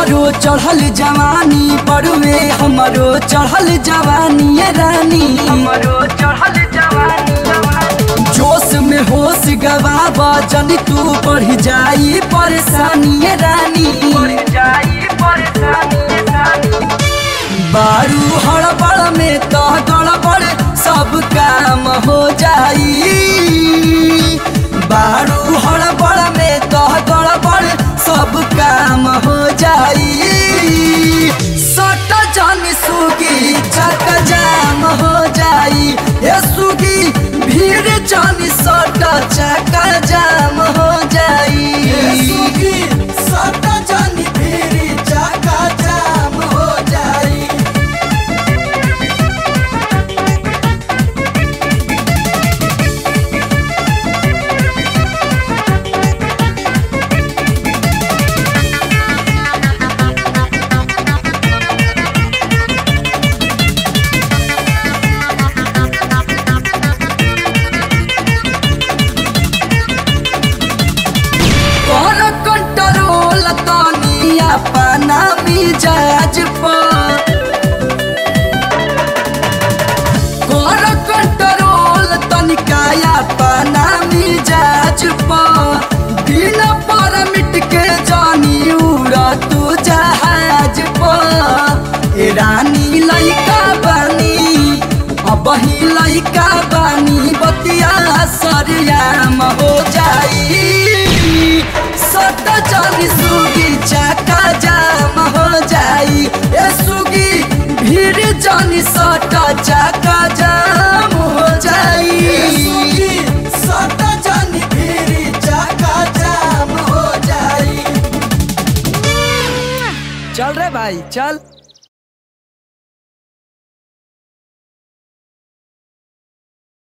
हमरो चढ़ल जवानी बड़ुए हमरो चढ़ल जवानी ये रानी हमरो चढ़ल जवानी जवानी जोश में होश गवाबा जन तू बढ़ जाई परेशानी ये रानी बढ़ जाई परेशानी सानी बारू हड़बड़ में तो गड़बड़ सब काम हो जाई बारू हड़बड़ में तो गड़बड़ सब काम हो जाई सट जन सुगी चक जाम हो जाई ए सुगी भीड़ जन सट चक जाम हो जाई सुगी सट जन भीड़ चक जाम हो जाई कर कंट्रोल तनी अपना मिजाज पर कर कंट्रोल तनिका अपना मिजाज पर दिन पर मिट के जानी उड़ा तू जहाज पर ए रानी लइका बानी अब ही लइका बानी बतिया सरियाम हो जाई सट चली सुगी चाका जाम हो जाई ए सुगी भीड़ जानी सट चाका जाम हो जाई सट जानी भीड़ चाका जाम हो जाई चल रे भाई चल